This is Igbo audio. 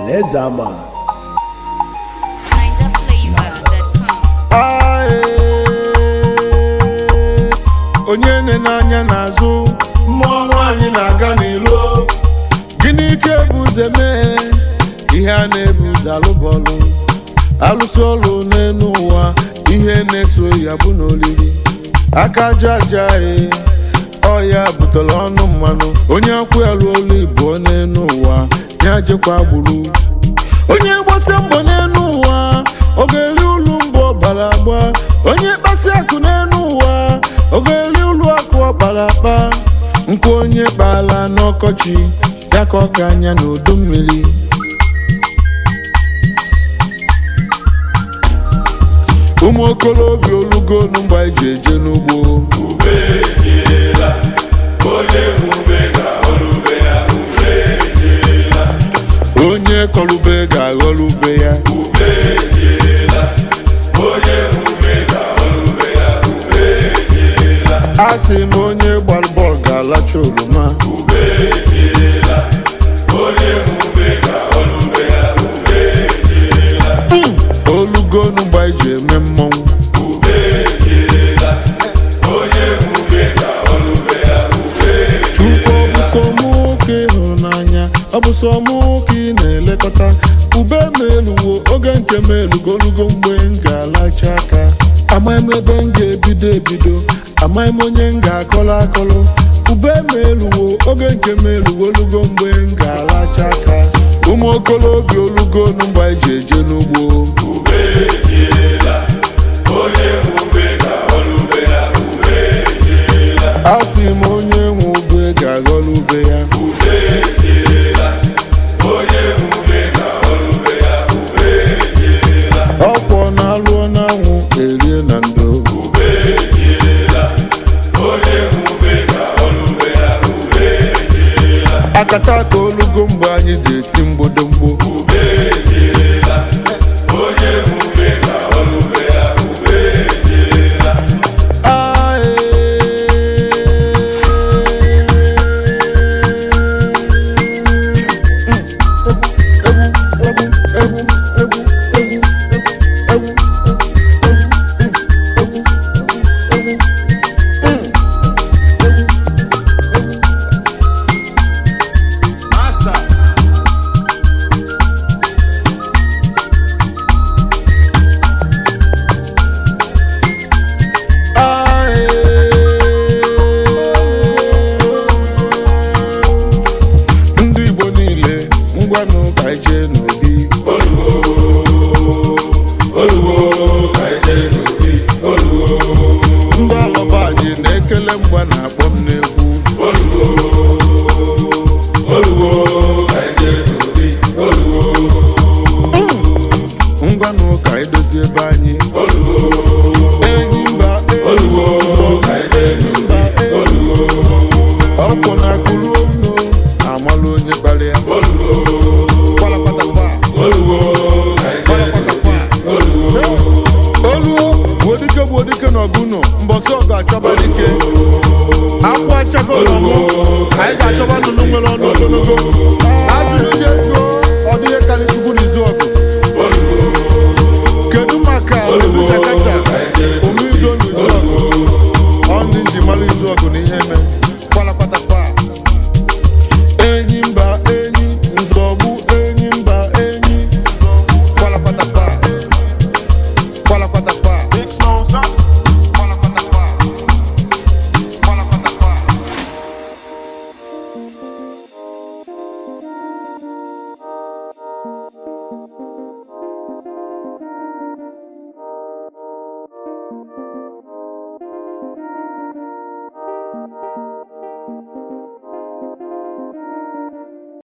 ọhaneze ama NigerFlavor.com. Aye. onye nene anya n'azụ mmụọ nwaanyị na-aga n'ilo gịnị ka ebu ụzọ mee ihe a na-ebu ụzọ alụbọlụ alụsị ọlụ n'elu ụwa ihe na-eso ya bụ n'olili aka aja aja e ọya butere ọnụ mmanụ onye akwụ ya lụọ olu ibuo n'elu ụwa ya jekwa gburu onye gbasa mbọ n'elu ụwa ọ ga-eri ulu mbọ ọbara agba onye kpasi akụ n'elu ụwa ọ ga-eri ulu akụ ọkpara akpa nkwa onye kpala n'ọkọchị ya ka ọ ka anya n'udu mmiri ụmụ okolobịa olugonu mgbe anyị ji eje n'ugbo onye kọlube ga-aghọrọ ube ya a sị m onye gbara bọọlụ ga-alacha oroma olugonu mgbe anyị ji eme mmọnwụ chukwu ọ bụ sọ mụ ka ịhụnanya ọ bụ sọ mụ ka ị na-elekọta ube m eluwo oge nke m elugo olugo mgbe m ga-alacha aka amaghị m ebe m ga-ebido ebido amaghị m onye m ga-akọrọ akọrọ ube m eluwo oge nke m elugo olugo mgbe m ga-alacha aka ụmụ okolobịa olugo nu mgbe anyị ji eje n'ugbo a sị m onye nwe ube ga-aghọrọ ube ya ọkwọ na-alụọ n'anwụ erie na ndo akata ka olugo mgbe anyị ji eti mgbodomgbo ndị igbo niile ngwanụ ka anyị jee n'obi ndị alọba anyị na-ekele mgba na-akpọ m n'egwu ngwanụ ka anyị dozie ebe anyị enyi mba enyi mba ọkwụ na akụrụ onu amalụ onye kpara ya Kwalapatakwa. Kwalapatakwa. oluo gbuodike gbuodike na ọgụnọ mbọsị ọgụ achọba dike akwụ achago n'ọnụ anyị ga-achọba nnụnụ nwere ọnụ ogologo